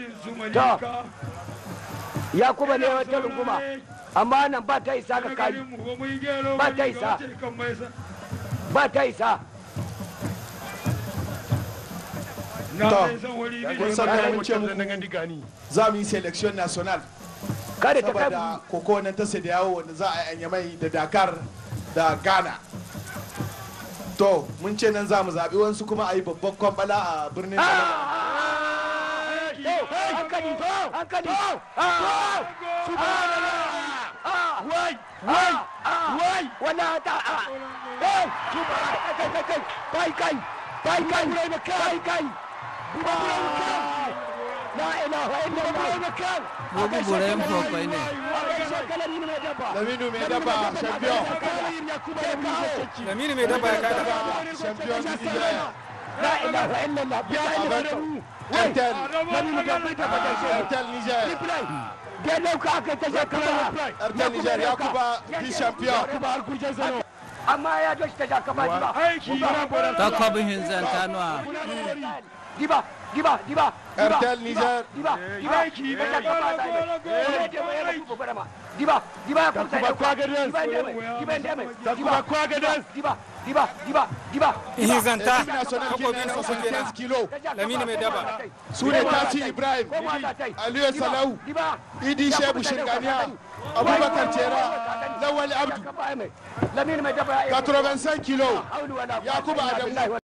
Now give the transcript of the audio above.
ya kuma ne wata runguma amma nan ba ta isa ka kai ba ta isa ba ta isa kun san da mun ce muku za mu yi selection national kada ta kai saboda koko nan ta sai da yawo wanda za a yi mai da dakar da ghana to mun ce nan za mu zaɓi wasu kuma a yi babban kwambala a birnin hankali hankali wai wai wai wala ta eh kai kai kai kai kai kai la ilaha illallah Bobu Burayen Fokwai ne. laminu mai daba champion Lamini mai daba ya kada. champion du Nigeria la ilaha illallah Ertel Ertel Niger da dauka aka ta jakaba Ertel Niger Yakuba vice champion amma ya doshi ta jakaba ba Ta kwabin hinzan tanuwa. diba diba diba Ertel Niger diba diba ta jakaba ta diba diba ya kusa Takuba Kwagadas. diba ndeme diba ndeme Takuba Kwagadas. diba diba diba diba Hinzan ta. Équipe nationale Takwabin Guinée su 75 kilos Lamini mai daba. su ne Tati Ibrahim Aliyu Salau Idi Shebu Shirganiya Abubakar Tera Lawal Abdu Lamini mai daba 85 kilos Yakuba Adamu